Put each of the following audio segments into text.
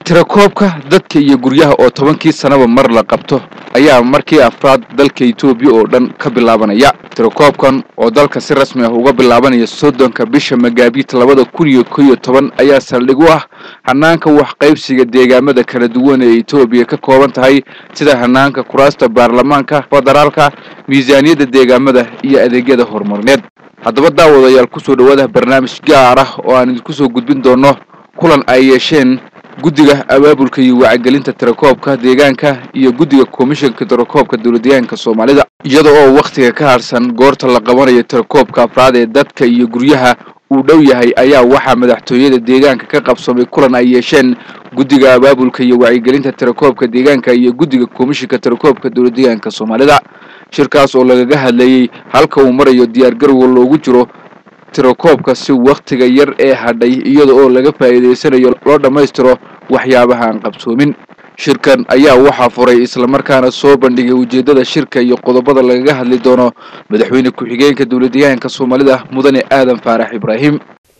tirakoobka dadka iyo guryaha oo tobankii sanaba mar la qabto ayaa markii afraad dalka etoobiya oo dhan ka bilaabanaya tirakoobkan oo dalka si rasmi ah uga bilaabanaya soddonka bisha magaabiit labada kun iyo ko iyo toban ayaa saldhig u ah hanaanka waxqaybsiga deegaamada kala duwan ee etoobiya ka kooban tahay sida hanaanka kuraasta baarlamaanka federaalka miisaaniyadda deegaamada iyo adeegyada horumarineed haddaba daawadayaal kusoo dhawaada barnaamij gaar ah oo aan idinku soo gudbin doono kulan ay yeesheen guddiga abaabulka iyo wacyigelinta tirakoobka deegaanka iyo guddiga komishanka tirakoobka dowladdeegaanka soomaalida iyada oo wakhtiga ka harsan goorta la qabanayo tirakoobka afraad ee dadka iyo guryaha uu dhow yahay ayaa waxaa madaxtooyada deegaanka ka qabsamay kulan ay yeesheen guddiga abaabulka iyo wacyigelinta tirakoobka deegaanka iyo guddiga komishanka tirakoobka dowladdeegaanka soomaalida shirkaas oo lagaga hadlayey halka uu marayo diyaargarowga loogu jiro tirakoobka si wakhtiga yar ee hadhay iyada oo laga faa'iidaysanayo loo dhammaystiro waxyaabaha aan qabsoomin shirkan ayaa waxaa furay islamarkaana soo bandhigay ujeeddada shirka iyo qodobada lagaga hadli doono madaxweyne ku-xigeenka dowladdeegaanka soomaalida mudane aadan faarax ibraahim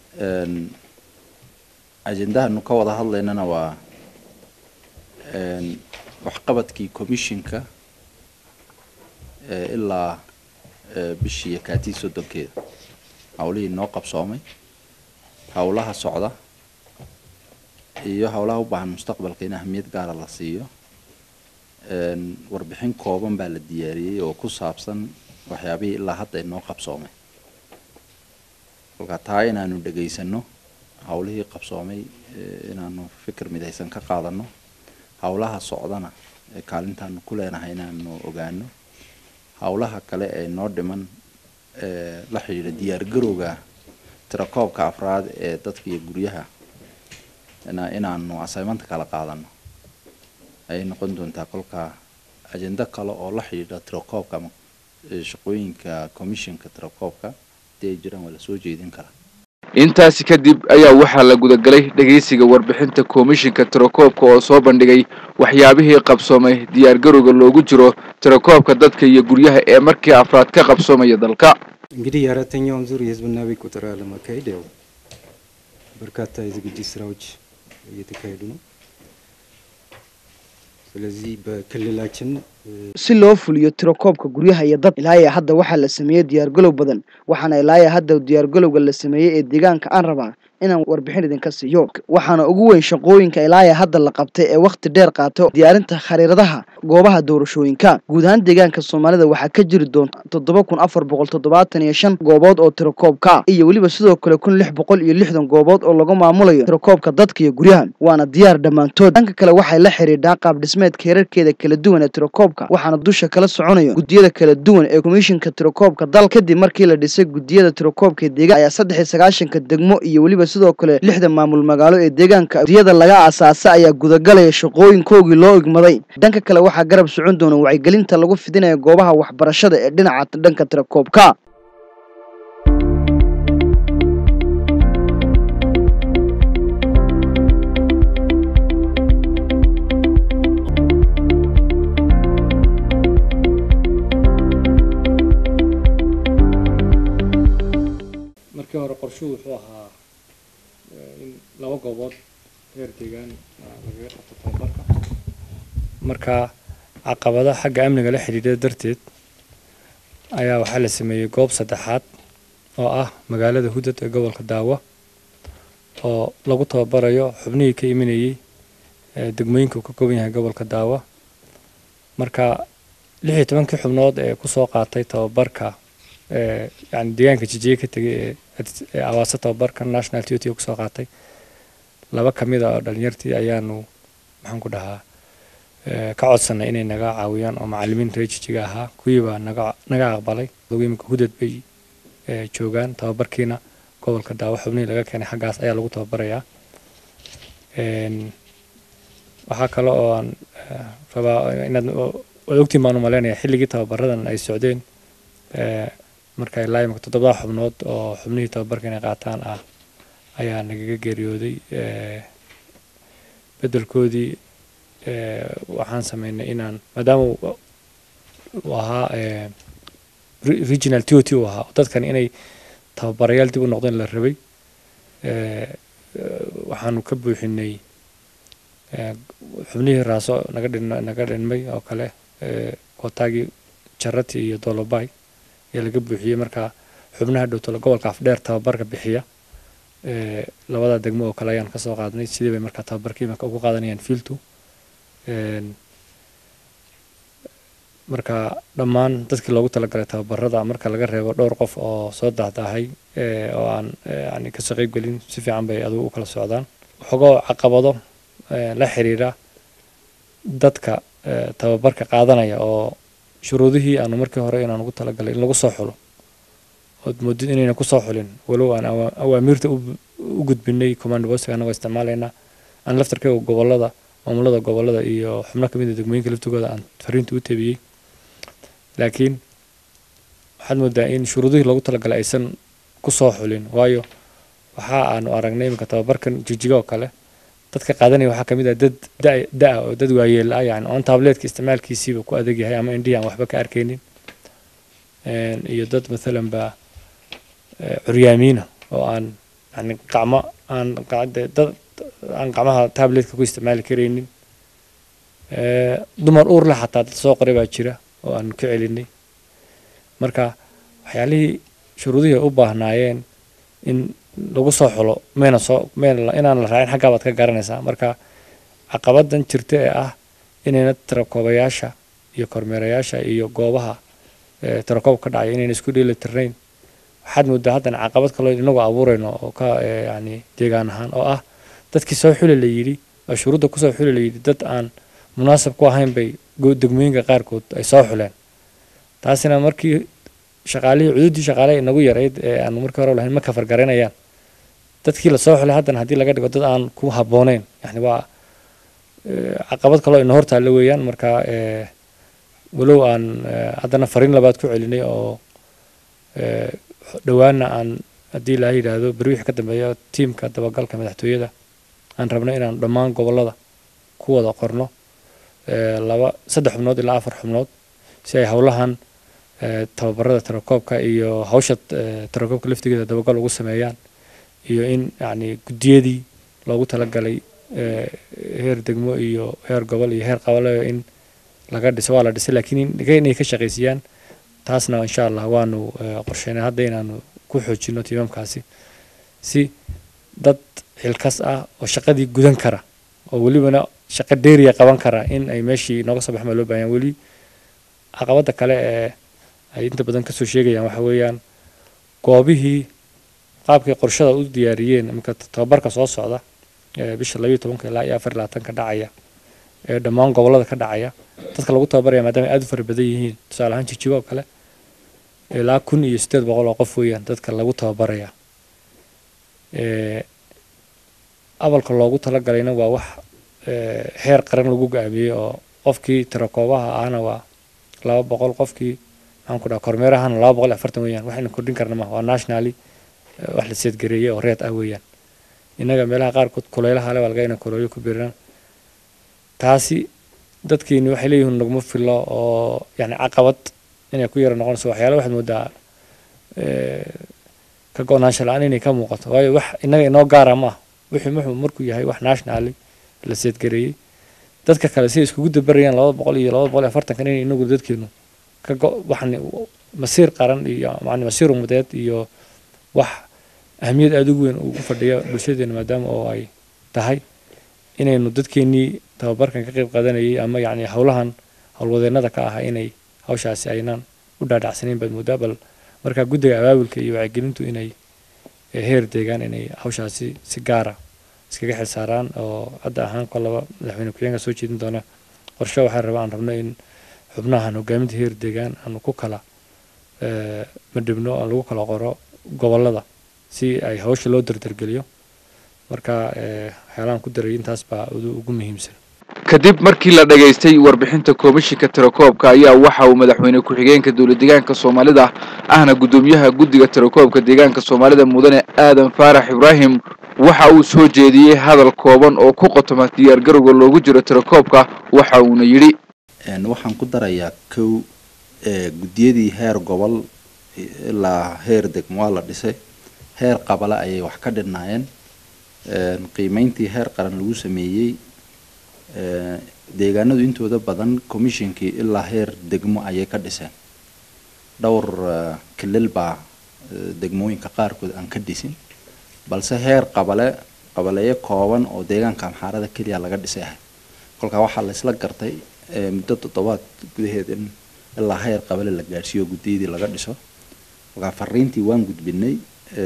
ajendahanu ka wada hadlaynana waa waxqabadkii commissionka ilaa bishii kaatii soddonkeeda hawlihii noo qabsoomay howlaha socda iyo howlaha u baahan mustaqbalka in ahmiyad gaara la siiyo warbixin kooban baa la diyaariyey oo ku saabsan waxyaabihii ilaa hadda inoo qabsoomay kolkaa taa inaanu dhegaysano howlihii qabsoomay inaanu fikir midaysan ka qaadano howlaha socdana ee kaalintaanu ku leenahay inaanu ogaano howlaha kale ee noo dhiman la xidhiidha diyaargarowga tirakoobka afraad ee dadka iyo guryaha inaanu asaymanta kala qaadano ayay noqon doontaa kolkaa ajendo kale oo la xidhiidha tirakoobka ama shaqooyinka commissionka tirakoobka hadii ay jiraan waa lasoo jeedin karaa intaasi kadib ayaa waxaa la gudagalay dhegaysiga warbixinta komishinka tirakoobka oo soo bandhigay waxyaabihii qabsoomay diyaargarowga loogu jiro tirakoobka dadka iyo guryaha ee markii afraad ka qabsoomaya dalka እንግዲህ የአራተኛውን ዙር የህዝብና ቤት ቆጠራ ለማካሄድ ያው በርካታ የዝግጅት ስራዎች እየተካሄዱ ነው። ስለዚህ በክልላችን si loo fuliyo tirakoobka guryaha iyo dad ilaaya hadda waxaa la sameeyey diyaargalow badan waxaana ilaaya hadda diyaargalowga la sameeyey ee deegaanka aan rabaa inaan warbixin idinka siiyo waxaana ugu weyn shaqooyinka ilaaya hadda la qabtay ee wakhti dheer qaato diyaarinta khariiradaha goobaha doorashooyinka guud ahaan deegaanka soomaalida waxaa ka jiri doonta toddoba kun afar boqol toddobaatan iyo shan goobood oo tirakoobka ah iyo weliba sidoo kale kun lix boqol iyo lixdan goobood oo lagu maamulayo tirakoobka dadka iyo guryaha waana diyaar dhammaantood dhanka kale waxay la xidhiidhaa qaab dhismeedka heerarkeeda kala duwan ee tirakoobka waxaana dusha kala soconayo guddiyada kala duwan ee komishinka tirakoobka dal kadib markii la dhisay guddiyada tirakoobka deegaan ayaa saddex iyo sagaashanka degmo iyo weliba sidoo kale lixda maamul magaalo ee deegaanka guddiyada laga asaasa ayaa gudagalaya shaqooyinkoogii loo igmaday dhanka kale waxaa garab socon doona wacyigelinta lagu fidinaya goobaha waxbarashada ee dhinaca dhanka tirakoobka markii hore qorshuhu wuxuu ahaa in laba goobood reer deegaan lagaga qabto tababarka marka caqabada xagga amniga la xidhiidha darteed ayaa waxaa la sameeyey goob saddexaad oo ah magaalada hudad ee gobolka daawo oo lagu tababarayo xubnihii ka imanayey degmooyinka uu ka kooban yahay gobolka daawo marka lix iyo tobankii xubnood ee kusoo qaatay tababarka yani deegaanka jijiye ka tegay ee awaasa tababarka national t t kusoo qaatay laba ka mid a oo dhalinyartii ayaanu maxaan ku dhahaa ka codsanay inay naga caawiyaan oo macalimiin reer jijiga ahaa kuwiibaa naga naga aqbalay imika hudad bay joogaan tababarkiina gobolka daawo xubnihii laga keenay xaggaas ayaa lagu tababarayaa waxaa kale oo aan rabaa inaad waad ogtiin baan u maleynayaa xilligii tababaradan ay socdeen marka ilaa imika toddobada xubnood oo xubnihii tababarka inay qaataan ah ayaa nagaga geeriyooday beddelkoodii waxaan sameynay inaan maadaama uu ahaa regional t o t uu ahaa dadkan inay tababarayaal dib u noqdeen la rabay waxaanu ka buuxinay xubnihii raaso naga dhin naga dhinmay oo kale kootaagii jarati iyo dolobay ayaa laga buuxiyey marka xubnaha dhowtolo gobolka afdheer tababarka bixiya labada degmo oo kale ayaan kasoo qaadnay sidii bay markaa tababarkii marka ugu qaadanayaan fieltu marka dhammaan dadkii loogu talagalay tababarada marka laga reebo dhowr qof oo soo dahdaahay oo aan yani kasoo qeyb gelin si fiican bay adugu u kala socdaan waxoogoo caqabado la xiriira dadka tababarka qaadanaya oo shuruudihii aanu markii hore inaan ugu talagalay in lagu soo xulo ood moodid inayna kusoo xulin walow aan awaamiirta u gudbinay command postiga anagoo isticmaalayna aan laftarkayga gobolada maamulada gobolada iyo xubno kamid a degmooyinka laftigooda aan fariinta u tabiyey laakiin waxaad moodaa in shuruudihii loogu talagalay aysan kusoo xulin waayo waxa aanu aragnay iminka tababarkan jijiga oo kale dadka qaadanaya waxaa kamid ah dad da-a oo dad waayeel ah yani oon tableetka isticmaalkiisiiba ku adag yahay ama indhihi aan waxba ka arkaynin iyo dad mathalan ba curyaamiina oo aan yani gacmo aan dad aan gacmaha tabletka ku isticmaali karaynin dumar uur leh xataa dad soo qoray baa jira oo aan ka celinay marka waxyaalihii shuruudihii ay u baahnaayeen in lagu soo xulo mayna soo mayna inaan la raacin xaggaa baad ka garanaysaa marka caqabadan jirta ee ah inayna tirakoobayaasha iyo kormeerayaasha iyo goobaha tirakoob ka dhacaya inayna isku dheeli tirnayn waxaad moodaa haddana caqabad kaloo inagu abuurayno oo ka yani deegaan ahaan oo ah dadkii soo xuli la yidhi oo shuruudda kusoo xuli la yidhi dad aan munaasab ku ahayn bay degmooyinka qaarkood ay soo xuleen taasina markii shaqaalihii cududdii shaqaaleha inagu yarayd ee aanu markii hore lahayn ma kafar garanayaan dadkii lasoo xulay haddana haddii laga dhigo dad aan ku habbooneyn yani waa caqabad kaloo ina hortaalla weeyaan marka walow aan haddana fariin labaad ku celinay oo dhowaana aan haddii ilaaha yidhaahdo beri wixii ka dambeeya tiimka dabagalka madaxtooyada aan rabno inaan dhammaan gobolada ku wada qorno laba saddex xubnood ilaa afar xubnood si ay howlahan tababarada tirakoobka iyo hawsha tirakoobka laftigeeda dabagal ugu sameeyaan iyo in yani guddiyadii loogu talagalay heer degmo iyo heer gobol iyo heer qabaleyo in laga dhiso waa la dhisay laakiin inay ka shaqaysiiyaan taasna insha allah waanu qorsheynay hadda inaanu ku xoojino tiimamkaasi si dad xilkas ah oo shaqadii gudan kara oo welibana shaqo dheeriya qaban kara in ay meeshii nooga soo baxma loo baahanya weli caqabada kale ee ay inta badan kasoo sheegayaan waxa weeyaan goobihii qaabkay qorshada u diyaariyeen iminka tababarka soo socda ee bisha labayo tobanka ilaa iyo afar iyo labaatanka dhacaya ee dhammaan gobolada ka dhacaya dadka lagu tababaraya maadaama aad u fara badan yihiin tusaale ahaan jijigo oo kale ilaa kun iyo siddeed boqol oo qof weeyaan dadka lagu tababaraya abalka loogu talagalayna waa wax heer qaran lagu go-aamiyey oo qofkii tirakoobaha ahna waa laba boqol qofkii maxaan ku dhaha kormeerahana laba boqol iyo afartan weeyaan waxayna kordhin karna maaha waa nationally wax la seedgareeyey oo reed ah weeyaan innaga meelaha qaarkood kuleylaha le waa laga ina kuleelyo ku biiraan taasi dadkiini waxay leeyihiin naguma filo oo yani caqabad inay ku yara noqonayso waxyaala waxaad moodaa ka go-naansho la-aan inay ka muuqato waayo wax innaga inoo gaara ma ah wixii muxuu markuu yahay wax nationally la seedgareeyey dadka kale si ay iskugu dabarayaan laba boqol iyo laba boqol iyo afartankan inay inagu dadkeenu ka go waxni masiir qaran iyo macni masiir umudeed iyo wax ahamiyad aada ugu weyn ugu fadhiya bulshadeena maadaama oo ay tahay inaynu dadkeenii tababarkan ka qayb qaadanayay ama yacni howlahan howlwadeennada ka ah inay hawshaasi aynan u dhaadhacsanayn baad moodaa bal markaa guddiga abaabulka iyo wacyigelintu inay heer deegaan inay hawshaasi si gaara iskaga xilsaaraan oo hadda ahaan kolaba madaxweyne ku-xigeenka soo jeedin doona qorshe waxaa raba aan rabno in xubnahan hogaaminta heer deegaan aanu ku kala madhibno aan lagu kala qoro gobolada si ay hawsha loo dardargeliyo marka waxyaalaan ku daray intaas baa ugu muhiimsan kadib markii la dhagaystay warbixinta komishinka tirakoobka ayaa waxa uu madaxweyne ku-xigeenka dowlad deegaanka soomaalida ahna guddoomiyaha guddiga tirakoobka deegaanka soomaalida mudane aadan faarax ibraahim waxa uu soo jeediyey hadal kooban oo ku qotoma diyaargarowga loogu jiro tirakoobka waxa uuna yidhi waxaan ku darayaa kow guddiyadii heer gobol ilaa heer degmo waa la dhisay heer qabale ayay wax ka dhinaayeen qiimeyntii heer qaran lagu sameeyey deegaanadu intooda badan commissionkii ilaa heer degmo ayay ka dhiseen dhowr kilil baa degmooyinka qaarkood aan ka dhisin balse heer qabale qabaleeyo kooban oo deegaanka amxaarada keliya laga dhisay ahay kolkaa waxaa laysla gartay muddo toddobaad gudaheed in ilaa heer qabale la gaadhsiiyo guddiyadii laga dhiso kolkaa fariintii waan gudbinay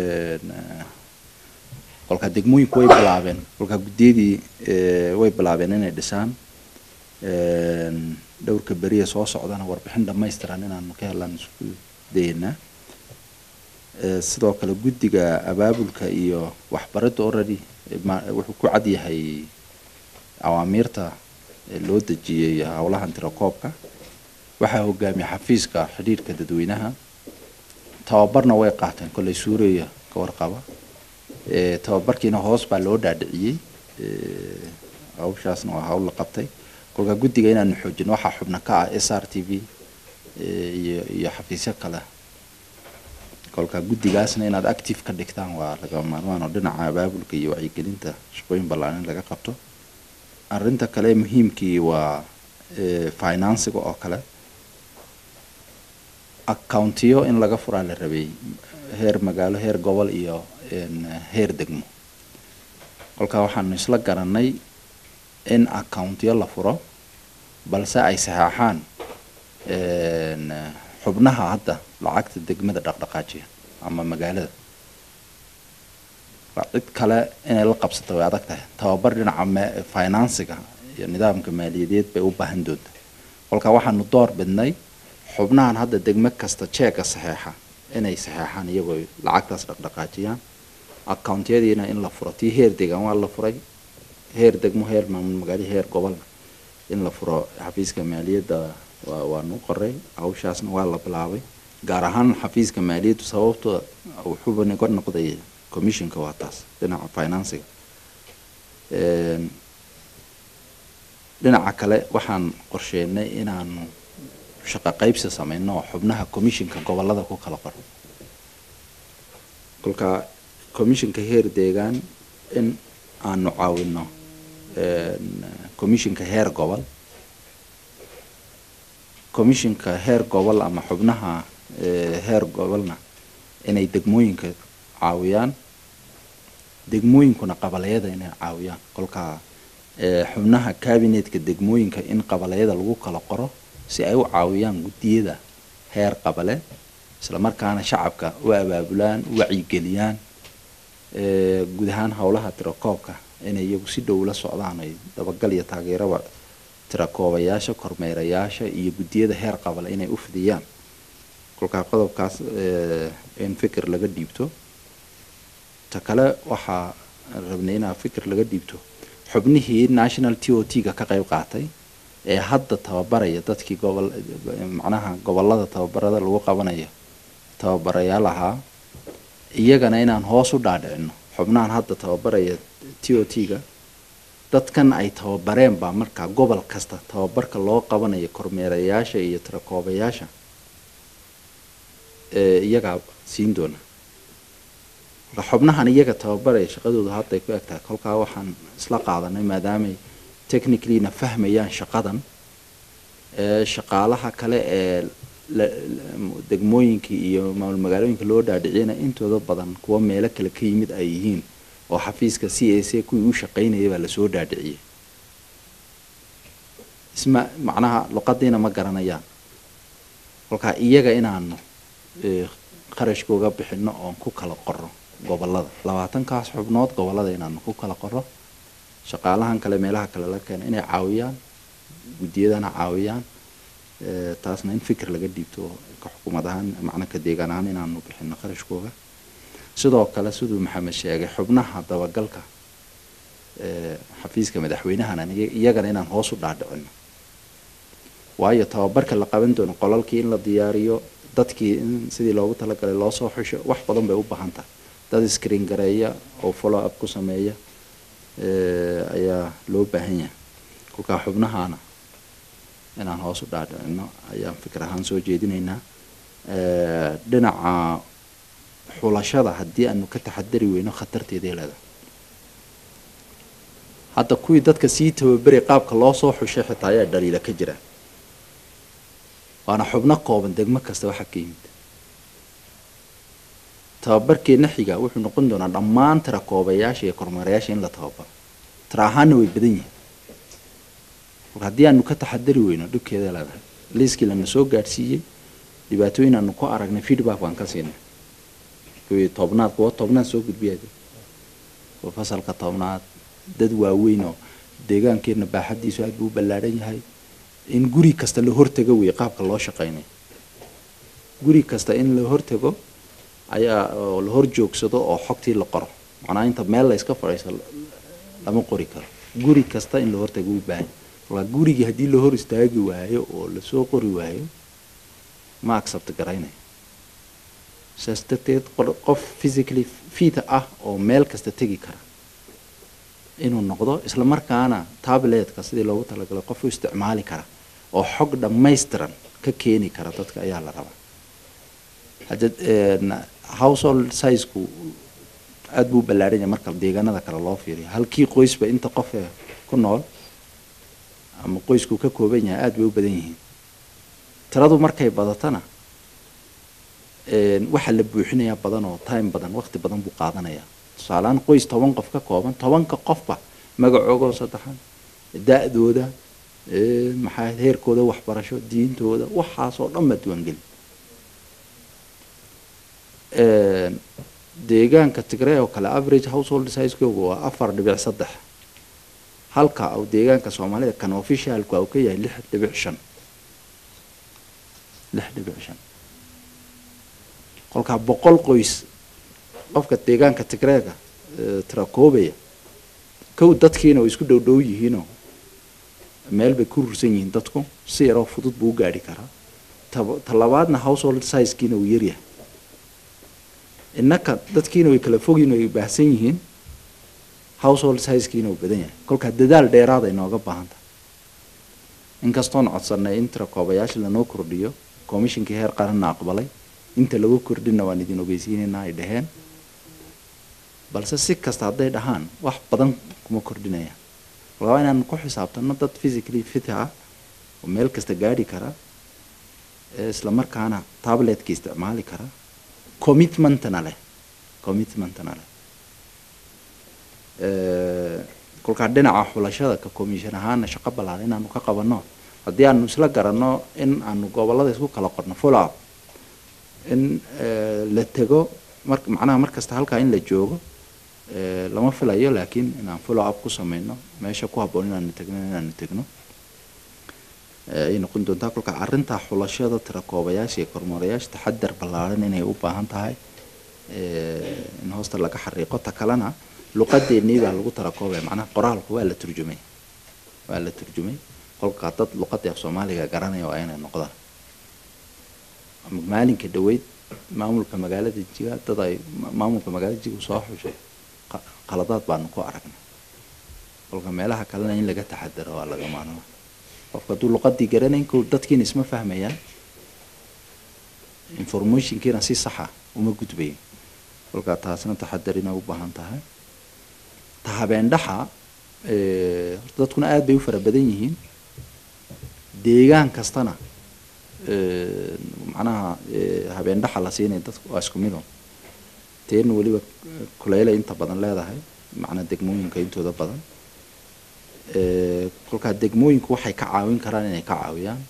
kolkaa degmooyinku way bilaabeen kolkaa guddiyadii way bilaabeen inay dhisaan dhowrka beriya soo socdana warbixin dhamaystiran inaanu ka helaan isku dayeynaa sidoo kale guddiga abaabulka iyo waxbaridda already wuxuu ku cad yahay awaamiirta loo dejiyey howlahan tirakoobka waxaa hogaamiya xafiiska xidhiirka dadweynaha tababarna way qaateen kolley suuraya ka warqaba tababarkiina hoos baa loo dhaadhiciyey hawshaasna waa hawl la qabtay kolkaa guddiga inaanu xoojino waxaa xubna ka ah s r t v iyo iyo xafiisyo kale kolkaa guddigaasna inaad active ka dhigtaan waa laga maarmaan oo dhinaca abaabulka iyo wacyigelinta shaqooyin ballaaran laga qabto arrinta kale muhiimkii waa financiga oo kale accountiyo in laga furaa la rabay heer magaalo heer gobol iyo heer degmo kolkaa waxaanu isla garanay in accountiyo la furo balse ay saxeexaan xubnaha hadda lacagta degmada dhaqdhaqaajiya ama magaalada cid kale inay la qabsato way adag tahay tababar dhinaca financiga iyo nidaamka maaliyadeed bay u baahan doonta kolkaa waxaanu door bidnay xubnahan hadda degmo kasta jeega saxeexa inay saxeexaan iyagoo lacagtaas dhaqdhaqaajiyaan accountiyadiina in la furo tii heer deegaan waa la furay heer degmo heer maamul magaalo heer gobolna in la furo xafiiska maaliyadda waa waanu qoray hawshaasna waa la bilaabay gaar ahaan xafiiska maaliyaddu sababtoo wuxuuba naga noqday commissionka waa taas dhinaca financiga dhinaca kale waxaan qorsheynay inaanu shaqo qaybsi sameyno oo xubnaha commissionka gobolada ku kala qoro kolkaa commissionka heer deegaan in aanu caawino commissionka heer gobol commissionka heer gobol ama xubnaha heer gobolna inay degmooyinka caawiyaan degmooyinkuna qabaleyada inay caawiyaan kolkaa xubnaha cabinetka degmooyinka in qabaleyada lagu kala qoro si ay u caawiyaan guddiyada heer qabale islamarkaana shacabka u abaabulaan u wacyigeliyaan guud ahaan howlaha tirakoobka inay iyagu si dhow la socdaan ay dabagal iyo taageeraba tirakoobayaasha kormeerayaasha iyo guddiyada heer qabale inay u fidiyaan kolkaa qodobkaas in fikir laga dhiibto ta kale waxaa rabnay inaa fikir laga dhiibto xubnihii national t o t ga ka qayb qaatay ee hadda tababaraya dadkii gobol macnaha gobolada tababarada lagu qabanayo tababarayaal ahaa iyagana inaan hoos u dhaadhicino xubnahan hadda tababaraya t o t ga dadkan ay tababareen baa markaa gobol kasta tababarka loo qabanayo kormeerayaasha iyo tirakoobayaasha iyagaa siin doona marka xubnahan iyaga tababaraya shaqadooda hadday ku eg tahay kolkaa waxaan isla qaadanay maadaamay technicallyna fahmayaan shaqadan shaqaalaha kale ee degmooyinkii iyo maamul magaalooyinka loo dhaadhiciyana intooda badan kuwa meelo kale ka yimid ay yihiin oo xafiiska c a c kuwii u shaqaynayay baa lasoo dhaadhiciyay isma macnaha luqadiina ma garanayaan kolkaa iyaga inaanu qarashkooga bixino oon ku kala qoro gobolada labaatankaas xubnood gobolada inaanu ku kala qoro shaqaalahan kale meelaha kale la keeno inay caawiyaan guddiyadana caawiyaan taasna in fikir laga dhiibto ka xukuumad ahaan macna ka deegaan ahaan inaanu bixino qarashkooga sidoo kale siduu maxamed sheegay xubnaha dabagalka xafiiska madaxweynahana iyagana inaan hoos u dhaadhicino waayo tababarka la qaban doono qolalkii in la diyaariyo dadkii in sidii loogu talagalay loo soo xusho wax badan bay u baahan tahay dad screen gareeya oo follow up ku sameeya ayaa loo baahan yahay kolkaa xubnahaana inaan hoos u dhaadhicino ayaan fikir ahaan soo jeedinaynaa dhinaca xulashada haddii aanu ka taxadari weyno khatarteeday leedahay hadda kuwii dadka sii tababeray qaabka loo soo xushay xitaa ayaa dhaliila ka jira waana xubno kooban degmo kasta waxa ka yimid tababarkeenna xiga wuxuu noqon doonaa dhammaan tirakoobayaasha iyo kormeerayaasha in la tababaro tira ahaanna way badan yihiin marka haddii aanu ka taxadari weyno dhibkeeda leedahay liiskii lana soo gaadhsiiyey dhibaatooyin aanu ku aragnay feedback baan ka siinay kuwii tobnaad kuwa tobnaad soo gudbiyaa jira kuwa fasalka tobnaad dad waaweyn oo deegaankeenna baaxaddiisu aad buu u ballaadhan yahay in guri kasta la hortago wey qaabka loo shaqaynayo guri kasta in la hortago ayaa oo la hor joogsado oo xogtii la qoro macnaa inta meel la iska fadhiiso lama qori karo guri kasta in la hortago u baahan marka gurigii haddii la hor istaagi waayo oo lasoo qori waayo ma accept garaynayo saas darteed qof physically fit ah oo meel kasta tegi kara inuu noqdo isla markaana tabletka sidii loogu talagalay qof u isticmaali kara oo xog dhammaystiran ka keeni kara dadka ayaa la rabaa hadda household sizeku aada buu ballaadhan yahay marka deegaanada kale loo fiiriyo halkii qoysba inta qof ee ku nool ama qoysku ka kooban yahay aada bay u badan yihiin tiradu markay badatana waxaa la buuxinayaa badan oo time badan waqti badan buu qaadanayaa tusaalehaan qoys toban qof ka kooban tobanka qofba magacoogoo saddexan da-dooda maxaa heerkooda waxbarasho diintooda waxaasoo dhan baa diiwaangeli deegaanka tigray oo kale average household sizekooga waa afar dhibic saddex halka uu deegaanka soomaalida kan officialku uu ka yahay lix dhibic shan lix dhibic shan kolkaa boqol qoys qofka deegaanka tigreega tirakoobaya kow dadkiina way isku dhow dhow yihiinoo meel bay ku rursan yihiin dadku si yaroo fudud buu u gaadhi karaa talabaadna household sizekiina uu yaryahay innaka dadkiina way kala fogyihin way baahsan yihiin household sizekiina uu badan yahay kolkaa dadaal dheeraad ay nooga baahan tahay inkastoon codsanay in tirakoobayaasha lanoo kordhiyo commishinkii heer qaranna aqbalay inta lagu kordhina waan idin ogeysiinaynaa ay dhaheen balse si kasta hadday dhahaan wax badan kuma kordhinayaan waa inaan ku xisaabtano dad physically fit ah oo meel kasta gaadhi kara isla markaana tabletka isticmaali kara commitmentna leh commitmentna leh kolkaa dhinaca xulashada ka commission ahaana shaqo ballaaran inaanu ka qabanno haddii aanu isla garanno in aanu gobolada isku kala qorno follow up in la tego mar macnaha mar kasta halkaa in la joogo lama filayo laakiin inaan follow up ku sameyno meesha ku habboon inaanu tegno inaanu tegno ay noqon doontaa kolka arrintaa xulashada tirakoobayaasha iyo kormeerayaasha taxadar ballaaran inay u baahan tahay in hoosta laga xariiqo ta kalena luqadeennii baa lagu tirakoobaya macnaha qoraalku waa la turjumay waa la turjumay kolkaa dad luqadii af soomaaliga garanaya waa inay noqdaan maalinka dhaweyd maamulka magaalada jiga dad ay maamulka magaalada jiga soo xushay qaladaad baanu ku aragnay kolka meelaha kalena in laga taxadaro waa laga maarmaa qofka hadduu luqadii garanayn kow dadkiina isma fahmayaan informationkiina si saxa uma gudbayin kolkaa taasna taxadar inay u baahan tahay ta habeendhaxa horta dadkuna aada bay u fara badan yihiin deegaan kastana macnaha habeendhaxa la siinaya dadku waa isku mido teena weliba kuleyle inta badan leedahay macnaa degmooyinka intooda badan kolkaa degmooyinku waxay ka caawin karaan inay ka caawiyaan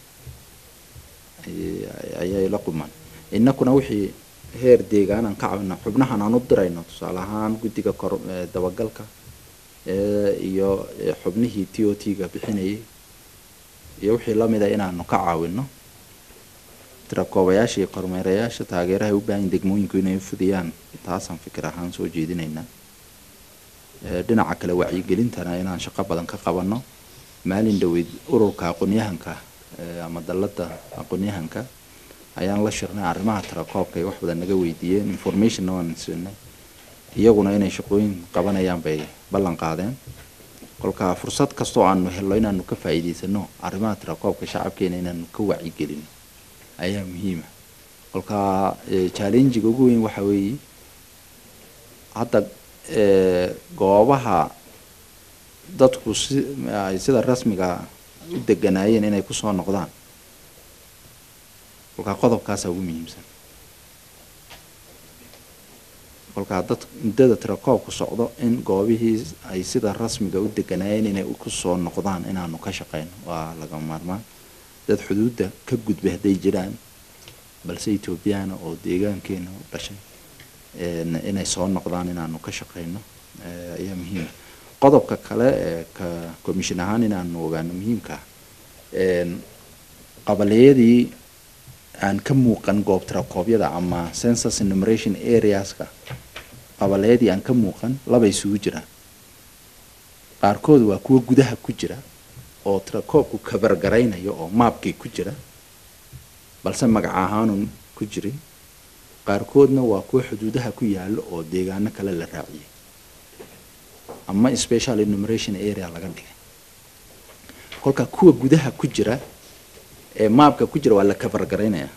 ayay la qumaan innakuna wixii heer deegaan aan ka caawina xubnahan aan u dirayno tusaale ahaan guddiga kor dabagalka iyo xubnihii t o t ga bixinayay iyo wixii lamida inaanu ka caawino tirakoobayaasha iyo kormeerayaasha taageerahay u baahan degmooyinku inay u fudiyaan taasaan fikir ahaan soo jeedinaynaa dhinaca kale wacyigelintana inaan shaqo badan ka qabanno maalin dhaweyd ururka aqoonyahanka ama dalladda aqoonyahanka ayaan la shirnay arrimaha tirakoobka ay wax badan naga weydiiyeen informationna waan siinay iyaguna inay shaqooyin qabanayaan bay ballan qaadeen kolkaa fursad kastoo aanu helno inaanu ka faa'iidaysano arrimaha tirakoobka shacabkeena inaanu ka wacyigelino ayaa muhiima kolkaa challengiga ugu weyn waxa weeye hadda goobaha dadku si ay sida rasmiga u deganaayeen inay kusoo noqdaan kolkaa qodobkaasaa ugu muhiimsan kolkaa dad muddada tirakoobku socdo in goobihii ay sida rasmiga u deganaayeen inay kusoo noqdaan inaanu ka shaqeyno waa laga maarmaan dad xuduudda ka gudbay hadday jiraan balse etoobiyana oo deegaankeena u dhashay inay soo noqdaan inaanu ka shaqeyno ayaa muhiima qodobka kale ee ka commission ahaan inaanu ogaano muhiimka qabaliyadii aan ka muuqan goob tirakoobyada ama census enumeration areaska qabaliyadii aan ka muuqan laba isugu jiraan qaarkood waa kuwa gudaha ku jira oo tirakoobku kabargaraynayo oo maabkii ku jira balse magac ahaanun ku jirin qaarkoodna waa kuwa xuduudaha ku yaalo oo deegaano kale la raaciyay ama special enumeration area laga dhigay kolka kuwa gudaha ku jira ee maabka ku jira waa la kabargaraynaya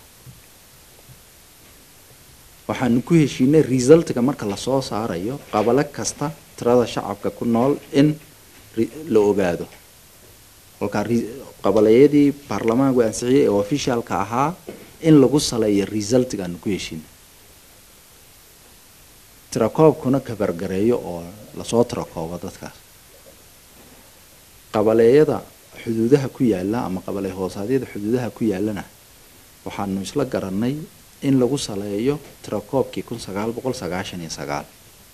waxaanu ku heshiinay resultka marka lasoo saarayo qabalo kasta tirada shacabka ku nool in la ogaado kolkaa qabalayadii baarlamaanku ansixiyay ee officialka ahaa in lagu saleeyo resultga aanu ku heshiinay tirakoobkuna kabargareeyo oo lasoo tirakoobo dadkaas qabaleeyada xuduudaha ku yaala ama qabale hoosaadyada xuduudaha ku yaalana waxaanu isla garanay in lagu saleeyo tirakoobkii kun sagaal boqol sagaashan iyo sagaal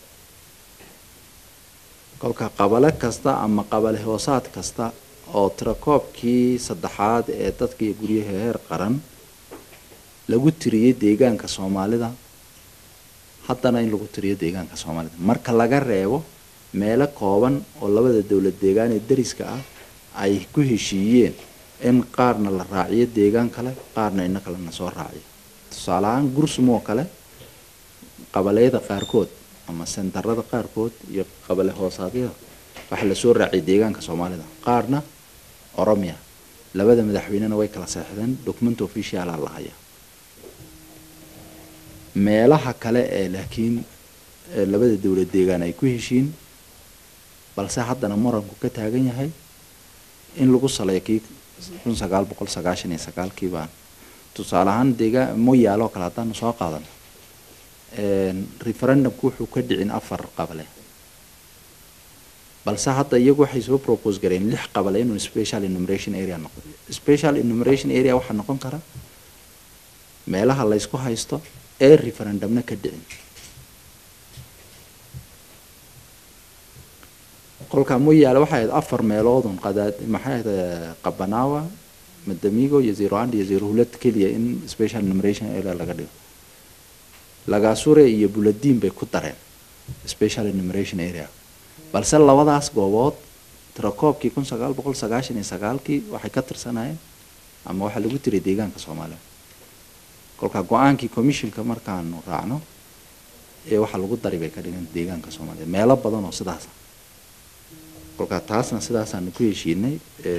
kolka qabale kasta ama qabale hoosaad kasta oo tirakoobkii saddexaad ee dadkii guryaha heer qaran lagu tiriyey deegaanka soomaalida haddana in lagu tiriyo deegaanka soomaalida marka laga reebo meelo kooban oo labada dowlad deegaan ee dariska ah ay ku heshiiyeen in qaarna la raaciyo deegaan kale qaarna ina kalena soo raaciyo tusaale ahaan gursum oo kale qabaleyada qaarkood ama sentarada qaarkood iyo qabale hoosaadyada waxaa lasoo raaciyay deegaanka soomaalida qaarna oromia labada madaxweynena way kala seexdeen document officiala la haya meelaha kale ee laakiin labada dowlad deegaan ay ku heshiin balse haddana muranku ka taagan yahay in lagu saleeyo kii kun sagaal boqol sagaashan iyo sagaalkii baan tusaale ahaan deegaan moyaalo oo kale haddaanu soo qaadan referendumku wuxuu ka dhicin afar qabale balse hadda iyagu waxay soo propose gareen lix qabale inuu special enumeration area noqdo special enumeration area waxaa noqon kara meelaha laysku haysto ee referendumna ka dhicin kolkaa moyaale waxay ahayd afar meeloodun qadaad maxay ahayd qabanawa madamigo iyo zeroand iyo zerohulad keliya in special enumeration area laga dhigo lagaasure iyo buladiin bay ku dareen special enumeration area balse labadaas goobood tirakoobkii kun sagaal boqol sagaashan iyo sagaalkii waxay ka tirsanayeen ama waxaa lagu tiray deegaanka soomaaliya kolkaa go-aankii commissionka markaanu raacno ee waxaa lagu dari bay ka dhigan deegaanka soomaaliya meelo badan oo sidaasa kolkaa taasna sidaasaanu ku heshiinay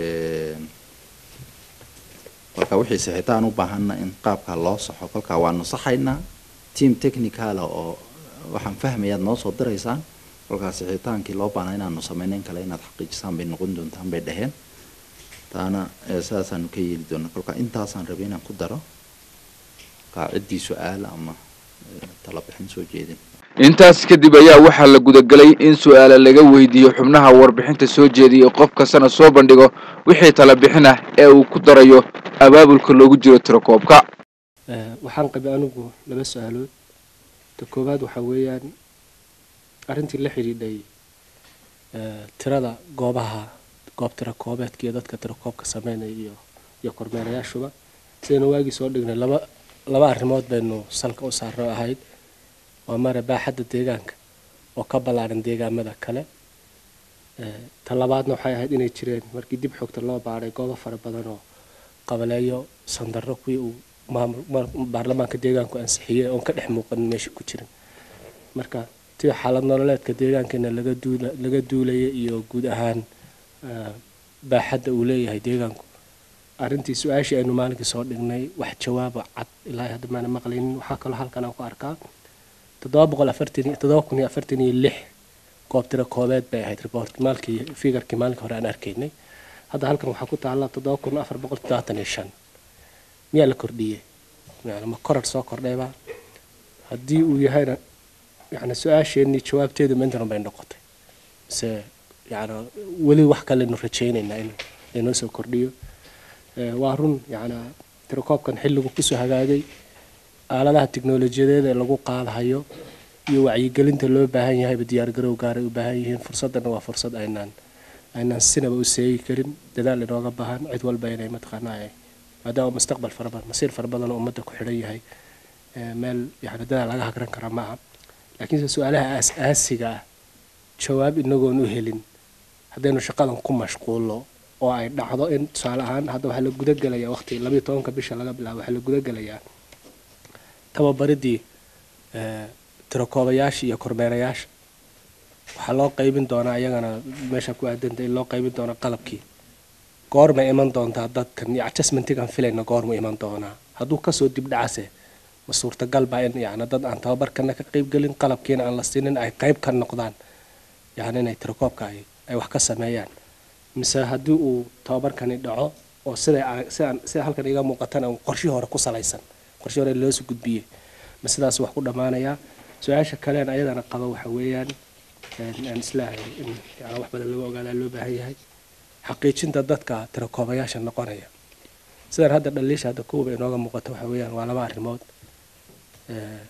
kolkaa wixii sixitaan u baahanna in qaabkaa loo saxo kolkaa waanu saxaynaa team technicala oo waxaan fahmayaad noo soo diraysaan kolkaa sixitaankii loo baahnaa inaanu sameyno in kale inaad xaqiijisaan bay noqon doontaan bay dhaheen taana sidaasaanu ka yeeli doona kolkaa intaasaan rabay inaan ku daro ciddii su-aal ama talabixin soo jeedin intaas kadib ayaa waxaa la gudagelay in su-aala laga weydiiyo xubnaha warbixinta soo jeediyay qof kastana soo bandhigo wixii talabixin ah ee uu ku darayo abaabulka loogu jiro tirakoobka waxaan qabay anigu laba su-aalood ta koowaad waxaa weeyaan arrintii la xidhiidhay tirada goobaha goob tirakoobeedka iyo dadka tirakoobka sameynaya iyo iyo kormeerayaashuba sidaynu waagii soo dhignay laba laba arrimood baynu salka u saarno ahayd waa mare baaxadda deegaanka oo ka ballaaran deegaamada kale ta labaadna waxay ahayd inay jireen markii dib xogta loo baadhay goobo fara badan oo qabaleeyo sandarro kuwii uu baarlamaanka deegaanku ansixiyey oon ka dhex muuqanin meesha ku jirin marka tii xaalad nololeedka deegaankeena laga duula laga duulaya iyo guud ahaan baaxadda uu leeyahay deegaanku arrintii su-aashii aynu maalinkii soo dhignay wax jawaaba cad ilaa hadda maana maqlaynin waxaa kaloo halkan aan ku arkaa toddoba boqol afartan toddoba kun iyo afartan iyo lix goob tiro koobeed bay ahayd report maalkii figarkii maalinka hore aan arkaynay hadda halkan waxaa ku taalla toddoba kun afar boqol toddobaatan iyo shan miyaa la kordhiyey yani ma korar soo kordhayba haddii uu yahayna yani su-aasheenii jawaabteedu ma intan bay noqotay mise yani weli wax kalenu rajaynaynaa in laynoo soo kordhiyo Eh, waa run yani tirakoobkan xilligu kusoo hagaagay aaladaha tiknolojiyadeed ee lagu qaadahayo iyo wacyigelinta loo baahan yahayba diyaargarow gaaray u baahan yihiin fursadana waa fursad aynaan aynaan sinaba u seegi karin dadaal inooga baahan cid walba inay mataqaanaa ay maadaama mustaqbal fara badan masiir fara badan oo ummadda ku xidhan yahay eh, meel yani dadaal laga hagran kara maaha laakiinse su-aalaha aas-aasiga ah jawaab inagoon u helin haddaynu shaqadan ku mashquulno oo ay dhacdo in tusaale ahaan hadda waxaa la gudagelayaa waqti labayo tobanka bisha laga bilaabo waxaa la gudagelayaa tababaridii eh, tirakoobayaasha iyo kormeerayaasha waxaa loo qaybin doonaa iyagana meesha ku aadanta in loo qaybin doono qalabkii goorma iman doontaa dadkan iyo adjustmentigan filayna goormu iman doonaa hadduu kasoo dibdhacase ma suurtagal baa in yani dad aan tababarkana ka qaybgelin qalabkiina aan la siinin ay qayb ka noqdaan yani inay tirakoobka ay ay wax ka sameeyaan mise haddii uu tababarkani dhaco oo sida sida sida halkan iga muuqatana uu qorshii hore ku salaysan qorshii hore loosoo gudbiyey ma sidaas wax ku dhammaanayaa su-aasha kalean ayadana qaba waxa weeyaan een, aan islaahay in yani wax badan laga ogaadaa loo baahan yahay xaqiijinta dadka tirakoobayaasha noqonaya sidan hadda dhaliisha hadda kuwaba inooga muuqato waxa weeyaan waa laba arrimood Eh,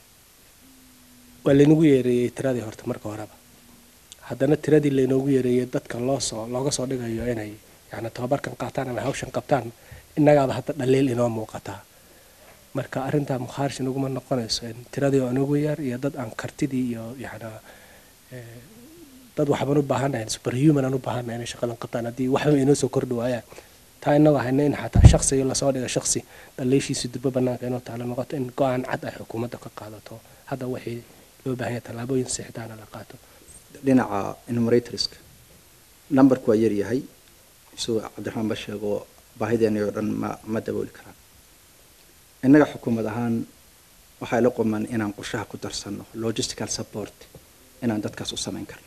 waa laynagu yeereeyey tiradii horta marka horeba haddana tiradii laynoogu yeereeyey dadka loo soo looga soo dhigayo inay yani tababarkan qaataan ama hawshan qabtaan innagaaba hadda dhaliil inoo muuqataa marka arrintaa mukhaarish inaguma noqonayso in tiradii oo inagu yar iyo dad aan kartidii iyo yani eh, dad waxbaan u baahannahay superhuman aan u baahannahay inay shaqadan qabtaan haddii waxba inoo soo kordhi waayaan taa inagoo hayna in xataa shaksiga lasoo dhiga shaksi dhaliishiisa dubbo banaanka inoo taala noqoto in go-aan cad ay xukuumadda ka qaadato hadda wixii loo baahan yahay tallaabooyin sixitaana la qaato dhinaca enumeratorska numberku waa yar yahay isagoo cabdiraxmaan ba sheego baahideeni oo dhan ma ma dabooli karaan innaga xukuumad ahaan waxaa ila quman inaan qorshaha ku darsanno logistical support inaan dadkaas u samayn karno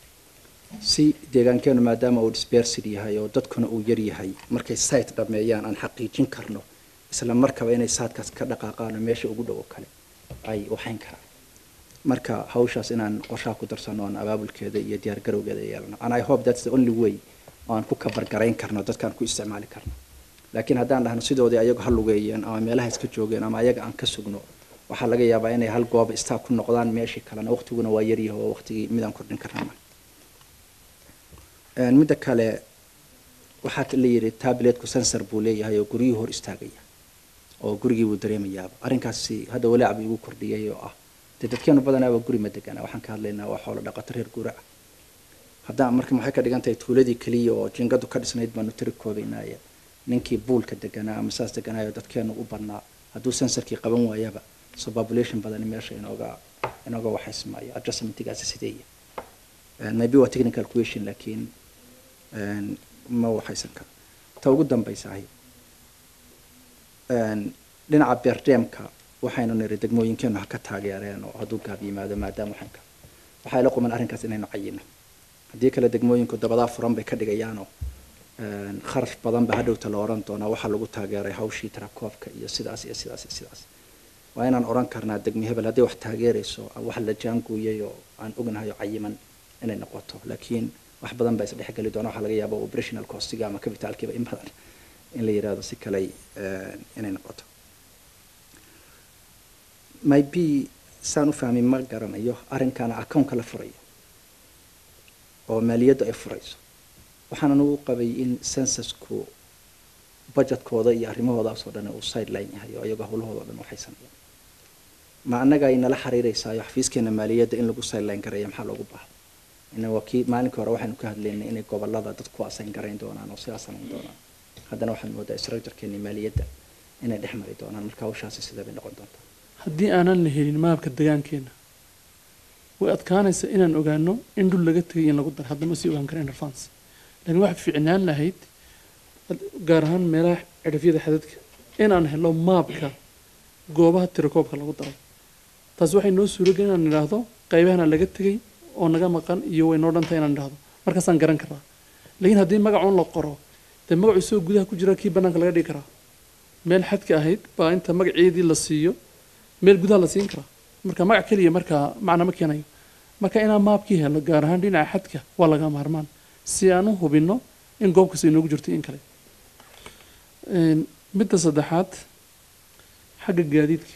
si deegaankeenu maadaama uu dispersid yahay oo dadkuna uu yar yahay markay site dhameeyaan aan xaqiijin karno isla markaba inay saadkaas ka dhaqaaqaan oo meesha ugu dhow oo kale ay waxayn karaan marka hawshaas inaan qorshaha ku darsano aan abaabulkeeda iyo diyaar garowgeeda yeelano and i hope that's the only way oo aan ku kabargarayn karno dadkaan ku isticmaali karno laakiin haddaan dhahno sidoodii ayagu ha lugeeyeen ama meelaha iska joogeen ama ayaga aan ka sugno waxaa laga yaabaa inay hal gooba istaa ku noqdaan meeshii kalena waqtiguna waa yaryahay oo waqtigii midaan kordhin karnama midda kale waxaa la yidhi tabletku sensor buu leeyahay oo guryuhu hor istaagaya oo gurigii buu dareemayaaba arrinkaasi hadda walaac buu igu kordhiyay oo ah dee dadkeenu badanaaba guri ma degana waxaan ka hadlaynaa waa xoolo dhaqato reer guura ah haddaan marka maxay ka dhigan tahay tuuladii keliya oo jingadu ka dhisnayd baanu tiri koobaynaya ninkii buulka deganaa ama saas deganaayo dadkeenu u badnaa hadduu sensorkii qaban waayaba so population badani meesha inooga inooga waxaysmaayo adjustmentigaasi sideeya maybe waa technical question laakiin ma waxaysan karo ta ugu dambaysahay dhinaca beerdheemka waxaynu niri degmooyinkeenu ha ka taageereen oo hadduu gaab yimaado maadaama waxaan ka waxaa ila quman arrinkaas inaynu cayino haddii kale degmooyinku dabadaa furan bay ka dhigayaanoo kharash badan ba hadhowta la oran doonaa waxaa lagu taageeray hawshii tarakoobka iyo sidaas iyo sidaas iyo sidaas waa inaan oran karnaa degmi hebel haddii wax taageerayso wax la jaanguuyay oo aan ognahay oo cayiman inay noqoto laakiin wax badan baa isdhexgeli doona waxaa laga yaaba operational costiga ama capitalkiiba in badan in la yidhahdo si kale inay noqoto maybe saan u fahmin ma garanayo arrinkaana accountka la furayo oo maaliyaddu ay furayso waxaan anugu qabay in censusku budgetkooda iyo arrimahoodaas oo dhan uu sideline yahay oo iyago howlahooda o dhan waxaysanayaan ma annaga ay nala xiriireysaayo xafiiskeena maaliyadda in lagu sideline gareeya maxaa loogu baahda ina waa kii maalinka hore waxaynu ka hadlaynay inay gobolada dadku asayn garayn doonaan oo sidaa samayn doonaan haddana waxaad moodaa structurekeeni maaliyadda inay dhex mari doonaan marka hawshaasi sidee bay noqon doontaa haddii aanan la helin maabka degaankeena way adkaanaysa inaan ogaano in dhul laga tegay in lagu daro haddama sii ogaan kara in advance laakiin waxay fiicnaan lahayd gaar ahaan meelaha cidhafyada xadadka inaan helo maabka goobaha tirakoobka lagu daray taasi waxay noo suuragelin inaan idhaahdo qaybahana laga tegay oo naga maqan iyo way noo dhantahay inaan idhahdo markaasaan garan karaa laakiin haddii magacuun la qoro dee magacu isagoo gudaha ku jira kii bannaanka laga dhigi karaa meel xadka ahayd baa inta magaceedii la siiyo meel gudaha la siin karaa marka magac keliya markaa macna ma keenayo marka inaan maabkii helo gaar ahaan dhinaca xadka waa laga maarmaan si aan u hubinno in goob kasta inoogu jirto in kale Een, midda saddexaad xagga gaadiidka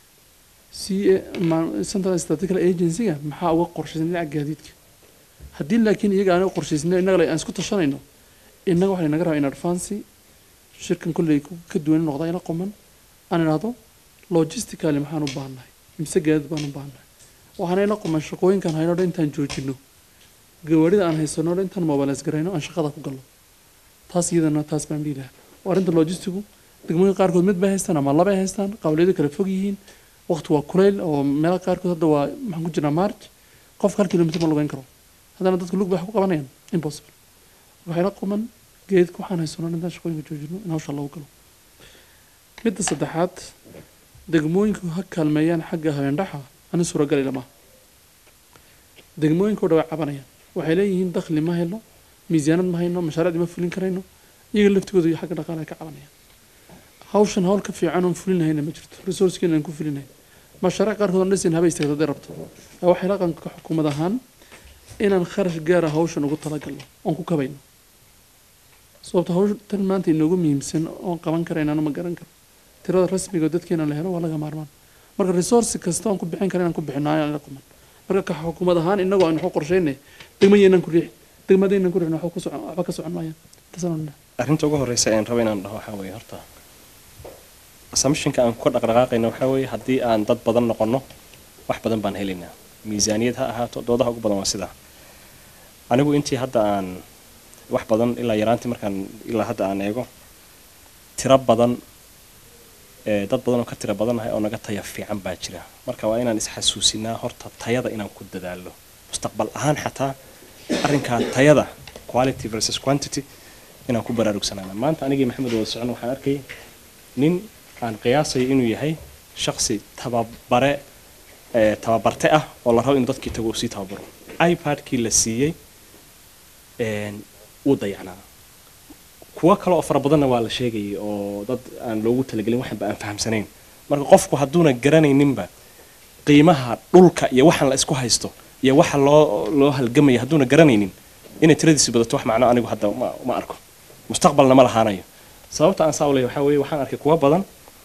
c central statistical agency-ga maxaa uga qorshaysan dhinaca gaadiidka haddii laakiin iyaga aan u qorshaysnay innaga le aan isku tashanayno innaga waxaa naga rabaa in advance shirkan kolley ku- ka duwan noqda ila quman aan idhaahdo logistically maxaan u baahannahay mise gaadiid baan u baahannahay waxaana ila quman shaqooyinkan hayno dhan intaan joojino gawaarida aan haysano dhan intaan mobilis garayno aan shaqada ku galno taas iyadana taas baan dhihi lahaa oo arrinta logistigu degmooyin qaarkood mid bay haystaan ama labay haystaan qawliyadu kala fog yihiin waqti waa kuleyl oo meelo qaarkood hadda waa maxaan ku jirnaa march qofka hal kilomitr ma lugeyn karo haddana dadka lug bay wax ku qabanayaan impossible waxay la quman geedka waxaan haysano intaan shaqooyinka joojino in hawsha lagu galo midda saddexaad degmooyinku ha kaalmeeyaan xagga habeendhaxa ani suuragali lama degmooyinka oo dhan way cabanayaan waxay leeyihiin dakhli ma hayno miisaanad ma hayno mashaariicdii ma fulin karayno iyaga laftigooda iyo xagga dhaqaale ay ka cabanayaan hawshan hawl ka fiican oon fulin lahayna ma jirto resourcekeena aan ku fulinayn mashaariic qaarkood aan dhisin haba istaagto hadday rabto ee waxay dhaqanka xukuumad ahaan inaan kharash gaara hawshan ugu talagalno oon ku kabayno sababta hawsha tan maanta inoogu muhiimsan oon qaban karaynaana ma garan karo tirada rasmiga oo dadkeena la helo waa laga maarmaan marka resource kasta oon ku bixin kara inaan ku bixino ayaan la quman marka ka xukuumad ahaan inagoo aan waxu qorsheynay degmayeenan ku riixi degmadeenan ku riixin waxba ku socon waxba ka socon maayaan taasaan odhanaa arrinta ugu horreysa aan rabo inaan dhaho waxaa weeye horta assumptionka aan ku dhaqdhaqaaqayna waxaa weeye haddii aan dad badan noqonno wax badan baan helaynaa miisaaniyad ha ahaato doodaha ugu badan waa sidaa anigu intii hadda aan wax badan ilaa yaraantii markaan ilaa hadda aan eego tiro badan ee dad badan oo ka tiro badannahay oo naga taya fiican baa jira marka waa inaan isxasuusinaa horta tayada inaan ku dadaalo mustaqbal ahaan xataa arrinkaa tayada quality versus quantity inaan ku baraarugsanaana maanta anigii maxamed wada socon waxaan arkay nin aan qiyaasayo inuu yahay shaqsi tababare ee tababarte ah oo la rabo inuu dadkii tago uu sii tababaro ipad-kii la siiyey een, wuu dayacnaa kuwo kale oo fara badanna waa la sheegayay oo dad aan loogu talagelin waxanba aan fahamsanayn marka qofku hadduuna garanayninba qiimaha dhulka iyo waxaan la isku haysto iyo waxa loo loo halgamaya hadduuna garanaynin inay tiradiisi badato wax macno anigu hadda ma, ma arko mustaqbalna ma lahaanayo sababta aan saa u leeyahay waxaa weeye waxaan arkay kuwo badan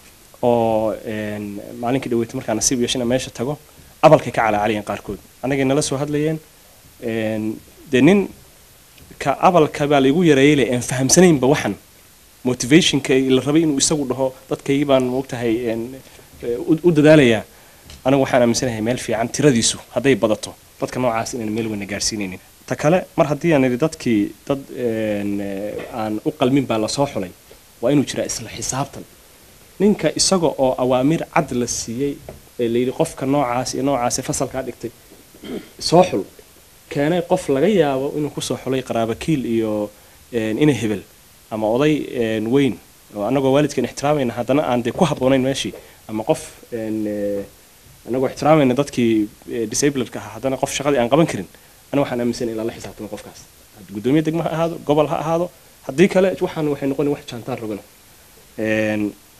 oo een, maalinkii dhaweyti markaan nasiib yeeshana meesha tago abalkay ka calaacalayeen qaarkood annagay nala soo hadlayeen een, dee nin ka abalka baa laigu yareeyay le aan fahamsanaynba waxan motivationka la rabay inuu isagu dhaho dadkaygii baan moogtahay een, ee, u u dadaalayaa anigu waxaan aaminsanahay meel fiican tiradiisu hadday badato dadka noocaas inaan meel weyna gaarsiinaynin ta kale mar haddii aan idhi dadkii dad een, ee, aan u qalmin baa lasoo xulay waa inuu jiraa isla xisaabtan ninka isaga oo awaamiir cad la siiyey ee layidhi qofka noocaas iyo noocaas ee fasalkaa dhigtay soo xul keenay qof laga yaabo inuu kusoo xulay qaraabakiil iyo een, ina hebel ama oday een, weyn oo annagoo waalidkan ixtiraamayna haddana aan dee ku habboonayn meeshii ama qof een, ee, annagoo ixtiraamayna dadkii ee, disabledka ahaa haddana qof shaqadii aan qaban karin ana waxaan aaminsan in lala xisaabtamo qofkaas haddii guddoomiye degmo ha ahaado gobol ha ahaado haddii kale waxaan waxay noqon wax jaantaan rogana Een,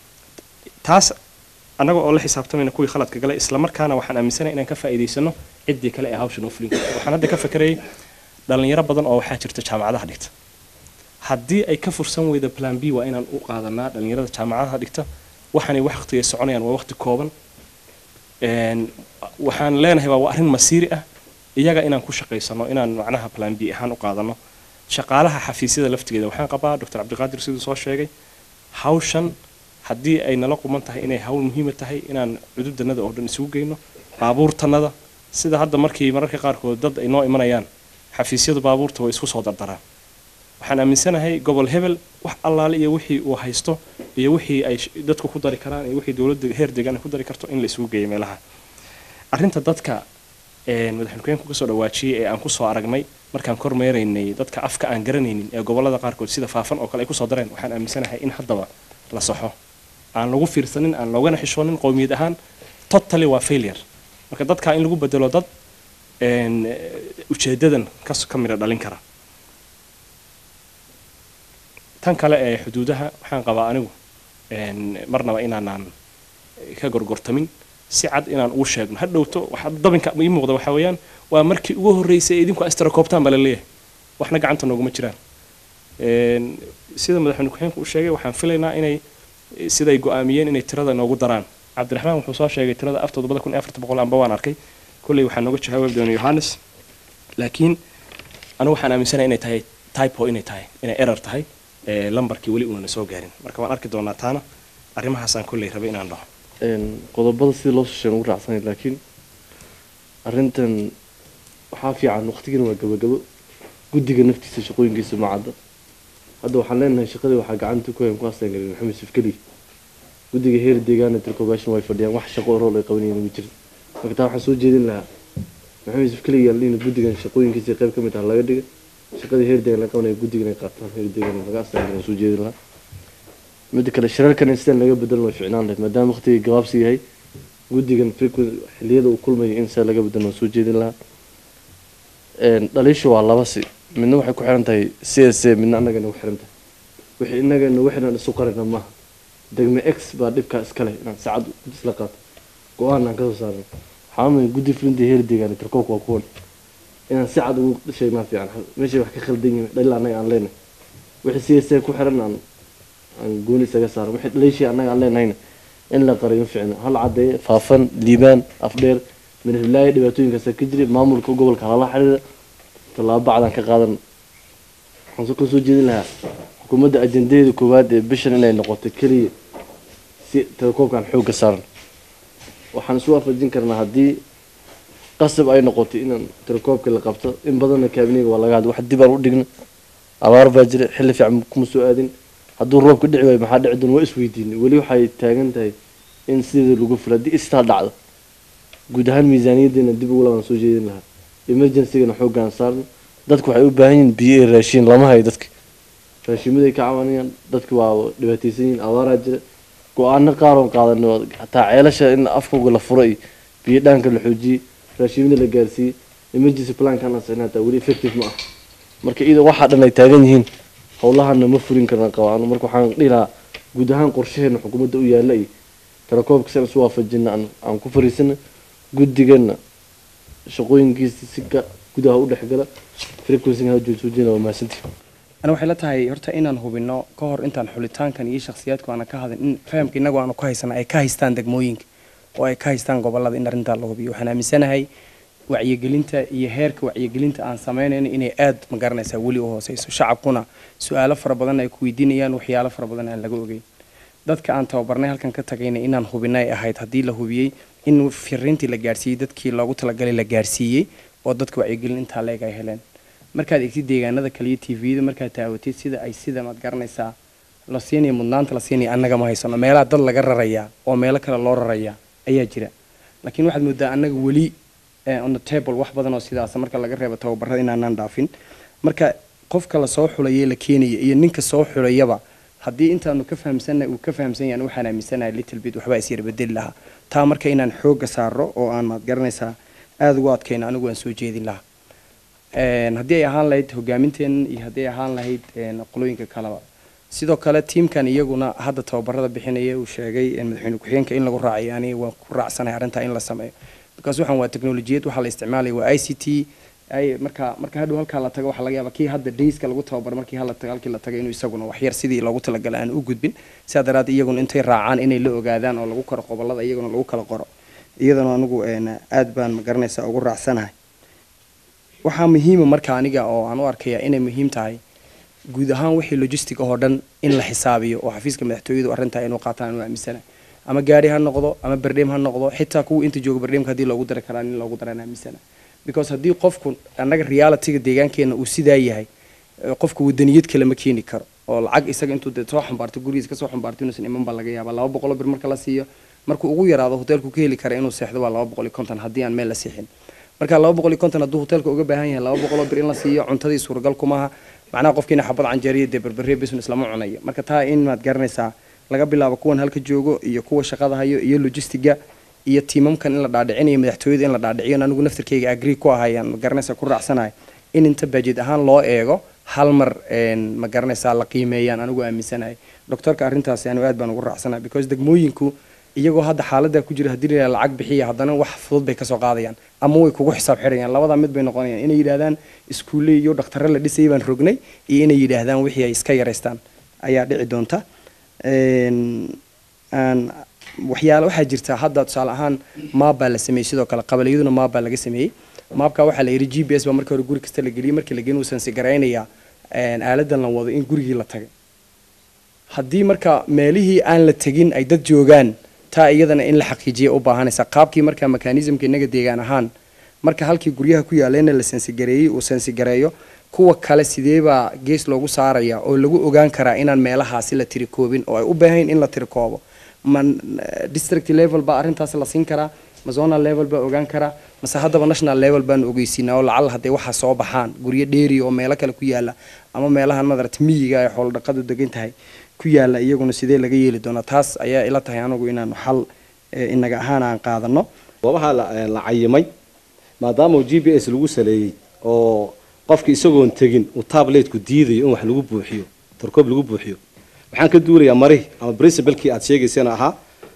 taas annaga oo la xisaabtamayna kuwii khaladka galay isla markaana waxaan aaminsanahay inaan ka faa'iidaysano ciddii kale ee hawsha noo fulin karta waxaan hadda ka fakerayay dhalinyaro badan oo waxaa jirta jaamacadaha dhigta haddii ay ka fursan weyda plan b waa inaan u qaadanaa dhalinyarada jaamacadaha dhigta waxaanay waqtigay soconayaan waa waqti kooban Een, waxaan leenahay waa arrin masiiri ah iyaga inaan ku shaqaysano inaan macnaha plan b ahaan u qaadano shaqaalaha xafiisyada laftigeeda waxaan qabaa dr cabdiqaadir siduu soo sheegay hawshan haddii ay nala quman tahay inay hawl muhiima tahay inaan cududanada oo dhan isugu geyno baabuurtanada sida hadda markii mararka qaarkood dad ay noo imanayaan xafiisyadu baabuurta way isku soo dardaraan waxaan aaminsanahay gobol hebel wax allaale iyo wixii uu haysto iyo wixii ay sh- dadku ku dari karaan iyo wixii dowladda heer deegaan ay ku dari karto in la isugu geeyo meelaha arrinta dadka een, madaxweyne kasoo dhawaajiyey ee aan kusoo aragnay markaan kormeeraynay dadka afka aan garanaynin ee gobolada qaarkood sida faafan oo kale ay kusoo dareen waxaan aaminsanahay in haddaba la saxo aan lagu fiirsanin aan loogana xishoonin qowmiyad ahaan totally waa failure marka dadka in lagu bedelo dad een, eh, ujeedadan kas ka midha dhalin kara tan kale ee xuduudaha waxaan qabaa anigu een, marnaba inaanaan ka gorgortamin si cad inaan ugu sheegno ha dhowto waxa dabinka ii muuqda waxaa weeyaan waa markii ugu horreysay ee idinku astarakoobtaan baa la leeyahay waxna gacanta nooguma jiraan Een, sida madaxweyne ku-xigeenku u sheegay waxaan filaynaa inay siday go-aamiyeen inay tirada noogu daraan cabdiraxmaan wuxuu soo sheegay tirada af toddobada kun iyo afarta boqol amba waan arkay kolley waxaa nooga jawaabi doona yohannes laakiin anigu waxaan aaminsanahay inay tahay typo inay tahay inay error tahay ee lambarkii weli uunana soo gaarin marka waan arki doonaa taana arrimahaasaan kolley rabay inaan dhaho een, qodobada sidii loo soo sheegay ugu raacsanayd laakiin arrintan waxaa fiican waqtigana waa gabagabo guddiga naftiisa shaqooyinkiisa ma cadda hadda waxaan leenahay shaqadii waxaa gacanta ku hayan ku hastaan galin maxamed yusuf keli guddiga heer deegaana tirkobashin way fadhiyaan wax shaqo rool ay qabanayeen ma jirin marka taa waxaan soo jeedin lahaa maxamed yusuf keli yaan in guddigan shaqooyinkiisa qayb ka mid ah laga dhiga shaqadii heer deegaan laga qabanaya guddigan ay qaataan heer deegaan laga hastaan galin soo jeedin lahaa midda kale shirarkan in sidaan laga bedelan way ficnaan lahayd maadaama waqtigii gabaabsi yahay guddigan frequent xilliyada uu kulmayo in sidaa laga bedelan waan soo jeedin lahaa een, dhaliishu waa laba si midna waxay ku xiran tahay c s a midna annaga nagu xiran tahay wixii innaga nagu xiran isu qarina maaha degme x baa dhibkaa iska leh inaan saacad isla qaato go-aan aan kasoo saarno waxaa umay guddi fulinta heer deegaan tirkoobka waa kuwan inaan si cad ugu sheegnaa fiican meeshay wax ka khaldan yihiin dhalil annaga aan leenahay wixii c s a ku xiran aan aan gooni isaga saaro wixii dhaliishii annaga aan leenahayna in la qariyo ficna hal cadeeye faafan liibaan afdheer minhiblaayo dhibaatooyinkaasa ka jiray maamulka gobolka halala xiriira tallaabo bacdan ka qaadan waxaan soo soo jeedin lahaa xukuumadda ajendadeeda koowaad ee bishan inay noqoto keliya si telekoobkan xoogga saaran waxaan isu waafajin karnaa haddii qasab ay noqoto inaan telekoobka la qabto in badanna kaabiniga waa laga hadla wax dib aan u dhigna abaar baa jira xilli fiican kuma soo aadin hadduu roobka dhici waayo maxaa dhici doona waa isweydiinay weli waxay taagan tahay in sideeda lagu filo haddii istaa dhacdo guud ahaan miisaaniyaddeena dib ugu labaan soo jeedin lahaa emergencygana xooggaan saarno dadku waxay u baahan yihiin biyo iyo raashiin lama hayo dadka raashiimaday ka cabanayaan dadku waa dhibaataysan yihiin abaaraa jira go-aano qaar oon qaadano hataa ceelasha in afkooga la furo iyo biyo dhaanka la xoojiyey raashiimada la gaarsiiyey emergency plankan aan sixnay hataa weli effective ma ah marka iyadoo waxaa dhan ay taagan yihiin howlahana ma fulin karna qabaano marka waxaan dhihi lahaa guud ahaan qorshaheena xukuumadda u yaalla iyo telekoobka sian isu waafajina aan aan ku fariisana guddigana shaqooyinkiisa si ka gudaha u dhexgala frequencyga ha joojina waa mahadsantihi ana waxay la tahay horta inaan hubino ka hor intaan xulitaankan iyo shakhsiyaadku aana ka hadin in fahamka innagu aanu ka haysana ay ka haystaan degmooyinka oo ay ka haystaan gobolada in arrintaa la hubiyo waxaan aaminsanahay wacyigelinta iyo heerka wacyigelinta aan samaynayno inay aad ma garanaysaa weli u hooseyso shacabkuna su-aalo fara badan ay ku weydiinayaan waxyaalo fara badan aan laga ogeyn dadka aan tababarnay halkan ka tagayna inaan hubinay ay ahayd haddii la hubiyey in firiintii la gaarsiiyey dadkii loogu talagalay la gaarsiiyey oo dadka wacyigelin intaa leeg ay heleen markaad egtid deegaanada kaliya t v-da markaad taawatid sida ay sida maad garanaysaa la siinaya mudnaanta la siinaya annaga ma haysano meelaha dad laga rarayaa oo meelo kale loo rarayaa ayaa jira laakiin waxaad moodaa annaga weli on the table wax badan oo sidaas marka laga reebo tababarada inaanaan dhaafin marka qofka la soo xulayay la keenaya iyo ninka soo xulayaba haddii intaanu ka fahamsannahay uu ka fahamsan yahay waxaan aaminsanahay little bit waxbaa is yar bedeli lahaa taa marka inaan xoogga saaro oo aan maad garanaysaa aada ugu adkayno anigu waan soo jeedin lahaa haddii ay ahaan lahayd hogaaminteena iyo haddii ay ahaan lahayd qolooyinka kaleba sidoo kale tiimkan iyaguna hadda tababarada bixinaya uu sheegay madaxweyne ku-xigeenka in lagu raacayo aniga waan ku raacsanahay arrintaa in la sameeyo because waxaan waa teknolojiyad waxaa la isticmaalaya waa i c t ay marka marka hadhow halkaa la tago waxaa laga yaabaa kii hadda dayska lagu tababaro markii hala tago halkii la tagay inuu isaguna waxyar sidii loogu talagalay aan u gudbin sidaa daraaddeed iyaguna intay raacaan inay la ogaadaan oo lagu karo qobolada iyaguna lagu kala qoro iyadana anigu aad baan ma garanaysaa ugu raacsanahay waxaa muhiima marka aniga oo aan u arkaya inay muhiim tahay guud ahaan wixii logistic oo dhan in la xisaabiyo oo xafiiska madaxtooyadu arrintaa inuu qaataan anu aaminsanahay ama gaari ha noqdo ama berdheem ha noqdo xitaa kuwa inta jooga berdheemka haddii loogu dari karaa in loogu daraan aaminsanahay because haddii qofku annaga realityga deegaankeena uu sidaa yahay qofku wadaniyad kale ma keeni karo oo lacag isaga intuu de soo xambaarto gurigiisa kasoo xambaarto inuusan iman baa laga yaabaa laba boqoloo bir marka la siiyo markuu ugu yaraado hoteelku ka heli kara inuu seexdo waa laba boqol iyo konton haddii aan meel la siixin marka laba boqol iyo konton hadduu hoteelka uga baahan yahay laba boqoloo bir in la siiyo cuntadii suuragal kumaha macnaha qofkiina xabad canjeeriya dee berberiya business lama cunayo marka taa in maad garanaysaa laga bilaabo kuwan halka joogo iyo kuwa shaqada hayo iyo logistiga iyo tiimamkan in la dhaadhicinayo madaxtooyada in la dhaadhiciyo anigu naftirkayga agree ku ahayaan ma garanaysa ku raacsanahay in inta budget ahaan loo eego hal mar ma garanaysaa la qiimeeyaan anigu aaminsanahay doctorka arrintaasi anigu aad baan ugu raacsanahay because degmooyinku iyagoo hadda xaaladda ku jira haddii la lacag bixiya haddana wax fudud bay kasoo qaadayaan ama way kugu xisaab xidhayaan labadaa mid bay noqonayaan inay yidhaahdaan iskuulle iyo dhakhtarre la dhisayay baan rognay iyo inay yidhaahdaan wixii ay iska yaraystaan ayaa dhici doonta waxyaale waxaa jirta hadda tusaale ahaan maab baa la sameeyey sidoo kale qabaliyaduna maab baa laga sameeyey maabka waxaa la yidhi g b s baa markii hore guri kasta la geliyey markii la gelin uusan sigaraynayaa aaladan la wado in gurigii la tagay haddii marka meelihii aan la tegin ay dad joogaan taa iyadana in la xaqiijiya u baahanaysa qaabkii marka mekanismka inaga deegaan ahaan marka halkii guryaha ku yaallayna la sensigareeyey uu sensigareeyo kuwa kale sideebaa gees loogu saaraya oo lagu ogaan karaa inaan meelahaasi la tirikoobin oo ay u baahayn in la tirikoobo ma district level baa arrintaas la siin karaa ma zonal level baa ogaan karaa mase haddaba national level baanu ogeysiinaa oo lacala hadday waxaa soo baxaan guryo dheeri oo meelo kale ku yaala ama meelahan madarata miyiga ay xoolo dhaqadu degan tahay ku yaala iyaguna sidee laga yeeli doonaa taas ayaa ila tahay anagu inaanu xal inaga ahaan aan qaadano goobaha la cayimay maadaama g b s lagu saleeyey oo qofka isagoon tegin uu tabletku diidayo in wax lagu buuxiyo tarkoob lagu buuxiyo waxaan ka duulayaa marihi ama principalkii aad sheegaysana ahaa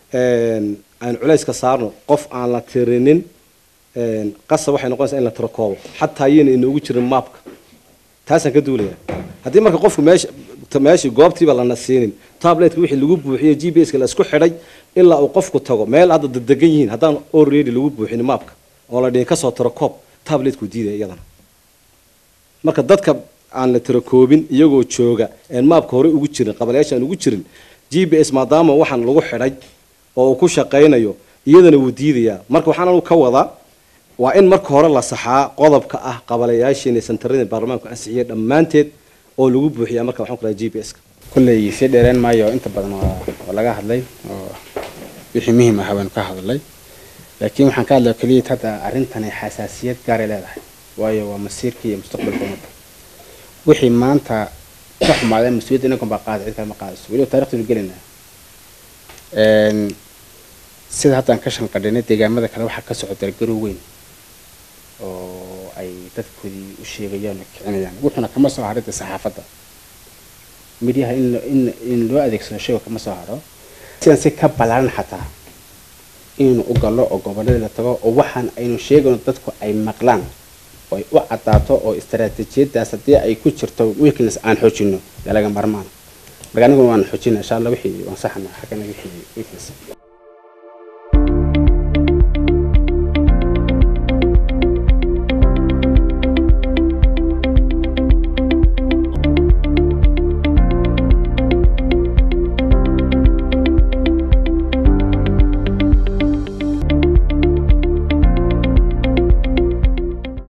aan culays ka saarno qof aan la tirinin qasab waxay noqonaysaa in la tirakoobo xataa ayayna inoogu jirin maapka taasaan ka duulayaa haddii marka qofku meesha meeshii goobtiiba lana siinin tabletka wixii lagu buuxiyo g b s ka la isku xidhay ilaa uu qofku tago meel hadda dadegan yihiin haddaan already lagu buuxin maapka oo la dhihin kasoo tirakoob tabletku diidaya iyadana marka dadka aan la tirakoobin iyagoo jooga een maapka hore ugu jirin qabalayaasha aan ugu jirin g b s maadaama waxaan lagu xidhay oo uu ku shaqaynayo iyadana wuu diidayaa marka waxaan anu ka wadaa waa in marka hore la saxaa qodobka ah qabalayaashiina santaradii baarlamaanku ansixiyay dhammaanteed oo lagu buuxiyaa marka waxaan ku rahaa g b s ka kulley sii dheereen maayo inta badan waa waa laga hadlay oo wixii muhiim ah baanu ka hadlay laakiin waxaan ka hadlaya keliya hadda arrintani xasaasiyad gaaray leedahay waayo waa masiirka iyo mustaqbalka ummadda wixii maanta ka xumaadeen mas-uuliyadda inagon baa qaaday cid kale ma qaadayso weliba taarikhdeenu gelinaa sida haddaan ka shanqadhinay deegaamada kale waxaa ka socda garow weyn oo ay dadkoodii u sheegayaan oo kicinayaan wuxuuna kama soo haray dee saxaafadda midyaha in in in loo adeegsado shayga kama soo haro sidan si ka ballaaran xataa inaynu u gallo oo gobolladii la tago oo waxaan aynu sheegayno dadku ay maqlaan oo ay u caddaato oo istaraatiijiyadaas haddii ay ku jirto weakness aan xoojino dee laga marmaan marka aniguna waan xoojina insha allah wixii waan saxana xaggana wixii weakness